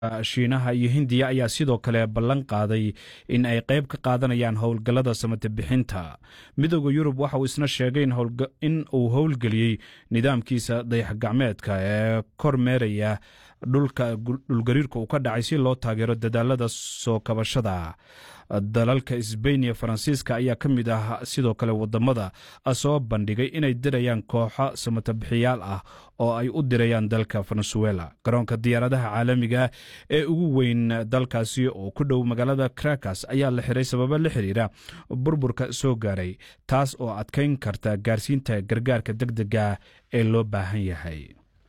shiinaha iyo hindiya ayaa sidoo kale ballan qaaday in ay qayb ka qaadanayaan howlgallada samate bixinta midooda yurub waxa uu isna sheegay in uu howlgeliyey nidaamkiisa dayaxgacmeedka ee kor meeraya dhulka dhulgariirka uu ka dhacay si loo taageero dadaalada soo kabashada dalalka sbain iyo faransiiska ayaa ka mid ah sidoo kale wadamada soo bandhigay inay dirayaan kooxo samatabixiyaal ah oo ay u dirayaan dalka venezuela garoonka diyaaradaha caalamiga ee ugu weyn dalkaasi oo ku dhow magaalada krakas ayaa la xiray sababo la xiriira burburka soo gaaray taas oo adkayn karta gaarsiinta gargaarka deg dega ee loo baahan yahay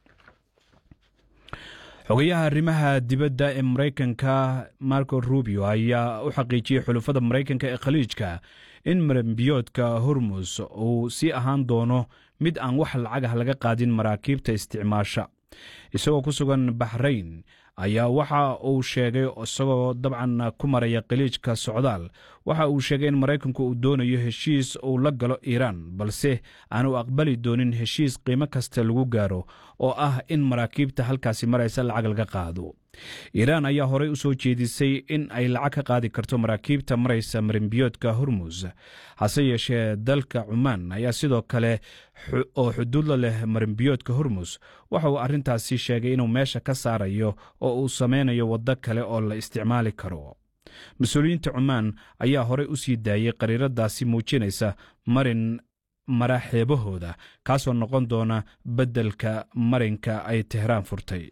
xogayaha arrimaha dibadda ee maraykanka marco rubio ayaa u xaqiijiyey xulufada maraykanka ee khaliijka in marambiyoodka hormus uu sii ahaan doono mid aan wax lacagah laga qaadin maraakiibta isticmaasha isagoo ku sugan baxrayn ayaa waxa uu sheegay isagoo dabcan ku maraya khaliijka socdaal waxa uu sheegay in maraykanku uu doonayo heshiis uu la galo iiraan balse aanu aqbali doonin heshiis qiimo kasta lagu gaaro oo ah in maraakiibta halkaasi maraysa lacag laga qaado iiraan ayaa horey u soo jeedisay in ay lacag ka qaadi karto maraakiibta maraysa marimbiyoodka hormus hase yeeshee dalka cumaan ayaa sidoo kale oo xuduudla leh marimbiyoodka hormus waxa uu arrintaasi sheegay inuu meesha ka saarayo oo uu sameynayo waddo kale oo la isticmaali karo mas-uuliyiinta cumaan ayaa horey u sii daayey qariiradaasi muujinaysa marin mara xeebahooda kaasoo noqon doona beddelka marinka ay tehraan furtay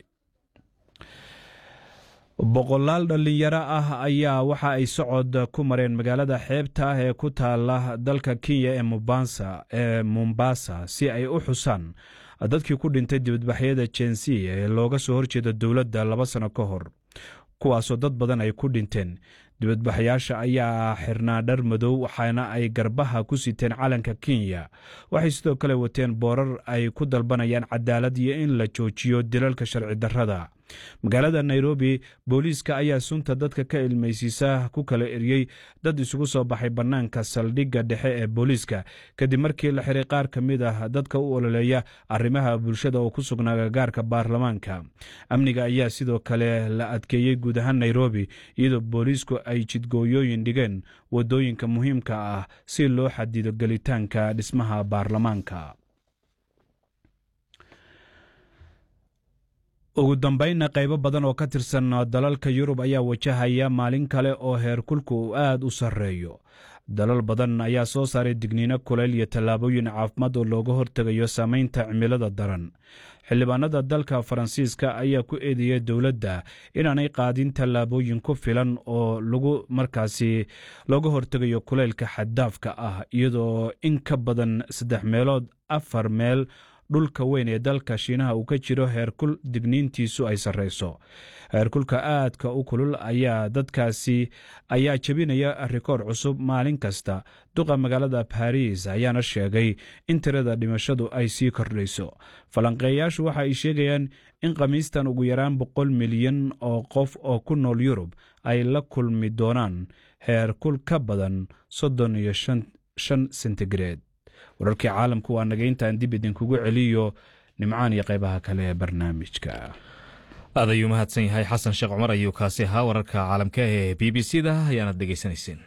boqolaal dhallinyaro ah ayaa waxa ay socod ku mareen magaalada xeebta ah ee ku taala dalka kenya ee mubasa ee mombasa si ay u xusaan dadkii ku dhintay dibadbaxyada jensi ee looga soo horjeeda dowladda laba sano ka hor kuwaasoo dad badan ay ku dhinteen dibadbaxyaasha ayaa xirnaa dhar madow waxaana ay garbaha ku siteen calanka kenya waxay sidoo kale wateen boorar ay ku dalbanayaan cadaalad iyo in la joojiyo dilalka sharci darrada magaalada nairobi booliiska ayaa sunta dadka ka ilmaysiisa ku kala eriyey dad isugu soo baxay bannaanka saldhigga dhexe ee booliiska kadib markii la xiray qaar ka mid ah dadka u ololeeya arrimaha bulshada oo ku sugnaa gagaarka baarlamaanka amniga ayaa sidoo kale la adkeeyey guud ahaan nairobi iyadoo booliisku ay jidgooyooyin dhigeen waddooyinka muhiimka ah si loo xadido gelitaanka dhismaha baarlamaanka ugu dambaynna qaybo badan oo ka tirsan dalalka yurub ayaa wajahaya maalin kale oo heerkulku uu aad u sarreeyo dalal badan ayaa soo saaray digniino kuleyl iyo tallaabooyin caafimaad oo looga hortegayo saamaynta cimilada daran xildhibaanada dalka faransiiska ayaa ku eedeeyay dowladda inaanay qaadin tallaabooyin ku filan oo lagu markaasi looga hortegayo kuleylka xaddaafka ah iyadoo in ka badan saddex meelood afar meel dhulka weyn ee dalka shiinaha uu ka jiro heerkul digniintiisu ay sarreyso heerkulka aadka u kulul ayaa dadkaasi ayaa jebinaya rikoor cusub maalin kasta duqa magaalada baris ayaana sheegay in tirada dhimashadu ay sii kordhayso falanqeeyaashu waxa ay sheegayaan in khamiistan ugu yaraan boqol milyan oo qof oo ku nool yurub ay la kulmi doonaan heerkul ka badan soddon iyo shan sentigareed wararkii caalamku waa nagayntaan dib idinkugu celiyo nimcaan iyo qaybaha kale ee barnaamijka aad ayuu mahadsan yahay xasan sheekh cumar ayuu kaasi ahaa wararka caalamka ee b b c da ayaanad dhegaysanayseen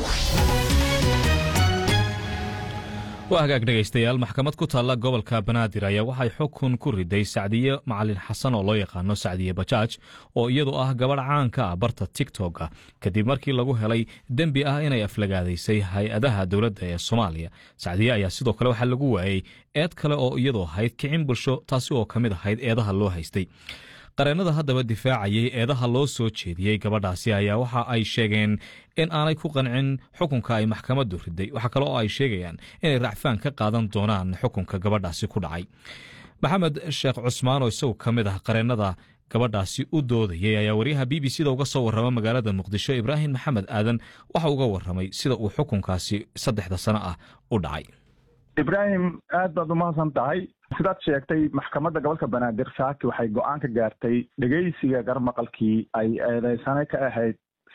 waa hagaag dhegaystayaal maxkamad ku taalla gobolka banaadir ayaa waxay xukun ku riday sacdiye macalin xasan oo loo yaqaano sacdiye bajaaj oo iyadu ah gabadh caanka ah barta tigtoga kadib markii lagu helay dembi ah inay aflagaadaysay hay-adaha dowladda ee soomaaliya sacdiye ayaa sidoo kale waxaa lagu waayey eed kale oo iyadu ahayd kicin bulsho taasi oo ka mid ahayd eedaha loo haystay qareennada haddaba difaacayay eedaha loo soo jeediyey gabadhaasi ayaa waxa ay sheegeen in aanay ku qancin xukunka ay maxkamaddu riday waxaa kale oo ay sheegayaan inay racfaan ka qaadan doonaan xukunka gabadhaasi ku dhacay maxamed sheekh cusmaan oo isagu ka mid ah qareennada gabadhaasi u doodayay ayaa waryaha b b c da uga soo warrama magaalada muqdisho ibraahim maxamed aadan waxa uga warramay sida uu xukunkaasi saddexda sano ah u dhacay ibraahim aad baad umahadsan tahay sidaad sheegtay maxkamadda gobolka banaadir saaki waxay go-aan ka gaartay dhegeysiga garmaqalkii ay eedeysane ka ahayd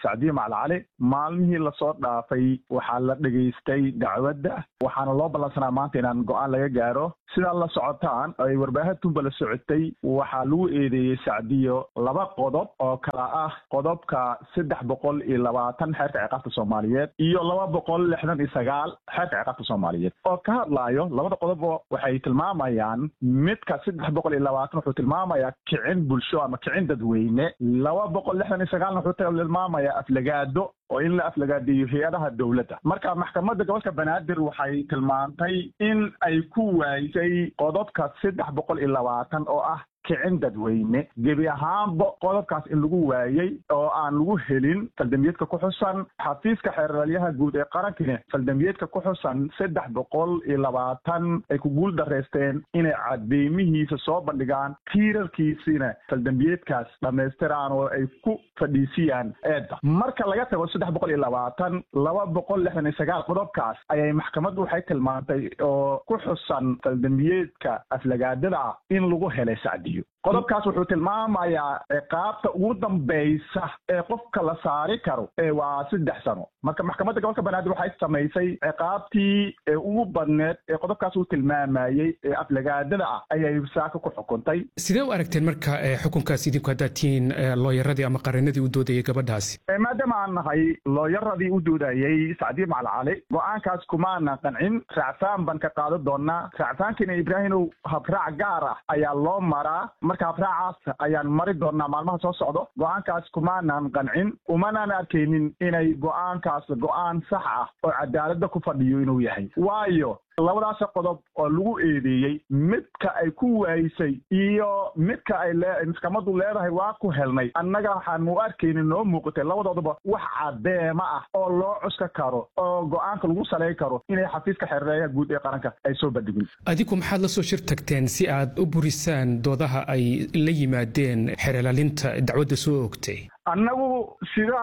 sacdiye macalcali maalmihii lasoo dhaafay waxaa la dhegaystay dacwadda waxaana loo ballansanaa maanta inaan go-aan laga gaaro sidaa la socotaan ay warbaahintunba la socotay waxaa lagu eedeeyey sacdiyo laba qodob oo kala ah qodobka saddex boqol iyo labaatan xeerka ciqaabta soomaaliyeed iyo laba boqol lixdan iyo sagaal xeerka ciqaabta soomaaliyeed oo ka hadlaayo labada qodob waxay tilmaamayaan midka saddex boqol iyo labaatan wuxuu tilmaamayaa kicin bulsho ama kicin dadweyne laba boqol lixdan iyo sagaalna wuxuu tilmaamayaa aflagaado oo in la aflagaadeeyo hay-adaha dowladda marka maxkamadda gobolka banaadir waxay tilmaantay in ay ku waayisay qodobka saddex boqol iyo labaatan oo ah kicin dadweyne gebi ahaanba qodobkaas in lagu waayey oo aan lagu helin faldambiyeedka ku xusan xafiiska xeeralyaha guud ee qarankina faldambiyeedka ku xusan saddex boqol iyo labaatan ay ku guul dareysteen inay cadeymihiisa soo bandhigaan tiirarkiisina faldambiyeedkaas dhammaystiraan oo ay ku fadhiisiyaan eedda marka laga tago saddex boqol iyo labaatan laba boqol lixdan iyo sagaal qodobkaas ayay maxkamaddu waxay tilmaantay oo ku xusan faldambiyeedka aflagaadada ah in lagu helay sacdi qodobkaas wuxuu tilmaamayaa ciqaabta ugu dambaysa ee qofka la saari karo waa saddex sano marka maxkamadda gobolka banaadir waxay samaysay ciqaabtii ugu badneed ee qodobkaas uu tilmaamayey ee aflagaadada ah ayay saaka ku xukuntay sidee u aragteen marka xukunkaas idinku haddaad tihiin looyaradii ama qarinadii u doodayay gabadhaasi maadaama aan nahay looyaradii u doodayey sacdiye macalcali go-aankaas kumaanan qancin raacfaan baan ka qaadan doonaa raacfaankiina ibraahimow habraac gaar ah ayaa loo maraa marka habraacaas ayaan mari doonaa maalmaha soo socdo go-aankaas kumaanan qancin umanaan arkaynin inay go-aankaas go-aan sax ah oo cadaaladda ku fadhiyo inuu yahay waayo labadaas qodob oo lagu eedeeyey midka ay ku waayisay iyo midka ay maxkamaddu leedahay waa ku helnay annaga waxaan u arkaynin noo muuqatay labadooduba wax cadeema ah oo loo cuska karo oo go-aanka lagu salayn karo inay xafiiska xereeyaha guud ee qaranka ay soo bandhigin adigu maxaad la soo shir tagteen si aad u burisaan doodaha ay la yimaadeen xeerlaalinta dacwadda soo ogtay annagu sida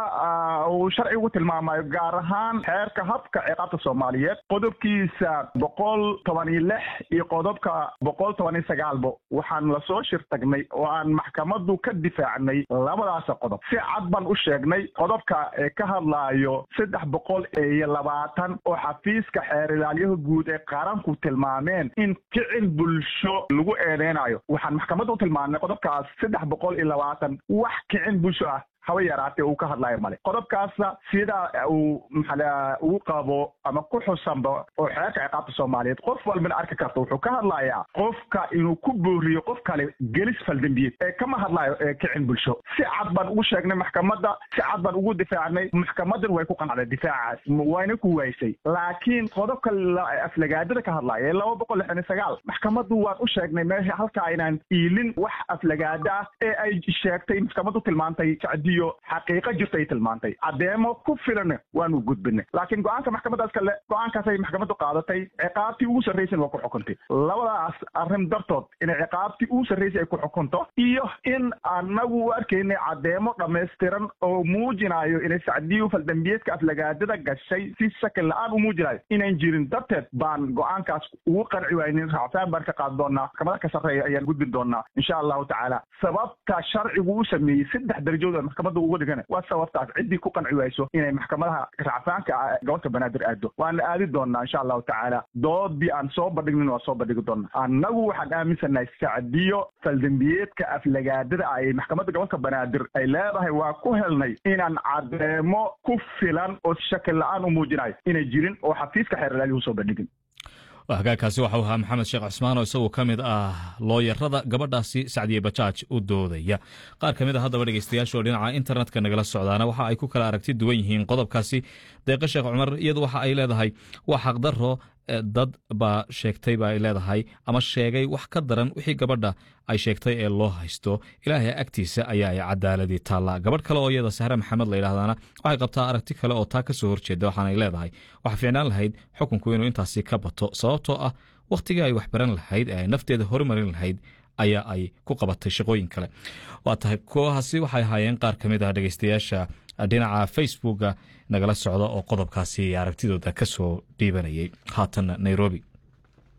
uu sharcigu tilmaamayo gaar ahaan xeerka habka ciqaabta soomaaliyeed qodobkiisa boqol toban iyo lix iyo qodobka boqol toban iyo sagaalba waxaan lasoo shir tagnay oo aan maxkamaddu ka difaacnay labadaas qodob si cad baan u sheegnay qodobka ee ka hadlaayo saddex boqol iyo labaatan oo xafiiska xeer ilaalyaha guud ee qaranku tilmaameen in kicin bulsho lagu eedeynayo waxaan maxkamaddu u tilmaamnay qodobkaas saddex boqol iyo labaatan wax kicin bulsho ah haba yaraatee uu ka hadlayo male qodobkaasna sida uu maxaa ugu qabo ama ku xusanba oo xeerka ciqaabta soomaaliyeed qof walbana arki karta wuxuu ka hadlayaa qofka inuu ku booriyo qof kale gelis faldambiyeed ee kama hadlayo ee kicin bulsho si cad baan ugu sheegnay maxkamadda si cad baan ugu difaacnay maxkamadan way ku qanacday difaacaas wayna ku waysay laakiin qodobka aflagaadada ka hadlaya ee laba boqol lixdan iyo sagaal maxkamaddu waan u sheegnay meesha halkaa inaan iilin wax aflagaada ah ee ay sheegtay maxkamaddu tilmaantay sacdiyo xaqiiqo jirta ay tilmaantay caddeemo ku filan waanu gudbinay laakiin go-aanka maxkamadaas kale go-aankaasay maxkamaddu qaadatay ciqaabtii ugu sarraysana waa ku xukuntay labadaas arrin dartood inay ciqaabtii ugu sarraysay ay ku xukunto iyo in annagu u arkaynay caddeemo dhammaystiran oo muujinayo inay sacdiyu faldambiyeedka aflagaadada gashay si shakil la-aan u muujinayo inayn jirin darteed baan go-aankaas ugu qanci waynin raacfaan baan ka qaadi doonaa maxkamada ka sarreeya ayaan gudbin doonaa insha allahu tacaala sababta sharcigu u sameeyey saddex darajood maxkamadda uga dhigan waa sababtaas ciddii ku qanci wayso inay maxkamadaha racfaanka gobolka banaadir aado waana aadi doonaa insha allahu tacaala doodii aan soo bandhignin waa soo bandhigi doonaa annagu waxaan aaminsanahay sacdiyo faldambiyeedka aflagaadada ah ee maxkamadda gobolka banaadir ay leedahay waa ku helnay inaan cadeemo ku filan oo shakil la-aan u muujinayo inay jirin oo xafiiska xeeralaaliyuhu soo bandhigin hagaagkaasi waxau ahaa maxamed sheekh cusmaan oo isaguo ka mid ah looyarada gabadhaasi sacdiye bajaaj u doodaya qaar ka mid a haddaba dhegeystayaashaoo dhinaca internetka nagala socdaana waxa ay ku kala aragti duwan yihiin qodobkaasi deeqa sheekh cumar iyadu waxa ay leedahay waa xaqdaro dad baa sheegtay ba ay leedahay ama sheegay wax ka daran wixii gabadha ay sheegtay ee loo haysto ilaahay agtiisa ayaa ay cadaaladii taallaa gabadh kale oo iyada sahre maxamed la yidhahdana waxay qabtaa aragti kale oo taa ka soo horjeeda waxaanay leedahay waxaa fiicnaan lahayd xukunku inuu intaasi ka bato sababtoo ah wakhtigii ay waxbaran lahayd ee ay nafteeda horumarin lahayd ayaa ay ku qabatay shaqooyin kale waa tahay kuwahaasi waxay ahaayeen qaar ka mid ah dhegeystayaasha dhinaca facebooka nagala socda oo qodobkaasi aragtidooda ka soo dhiibanayay haatanna nairobi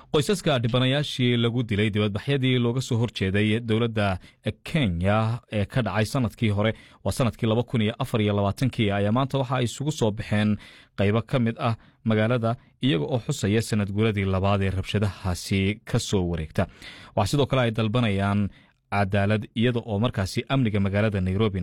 qoysaska dhibanayaashii lagu dilay dibadbaxyadii looga soo horjeeday dowladda kenya ee ka dhacay sanadkii hore waa sanadkii laba kun iyo afar iyo labaatankii ayaa maanta waxa ay isugu soo baxeen qaybo ka mid ah magaalada iyaga oo xusaya sanad guuladii labaad ee rabshadahaasi ka soo wareegta waxaa sidoo kale ay dalbanayaan cadaalad iyada oo markaasi amniga magaalada nairobi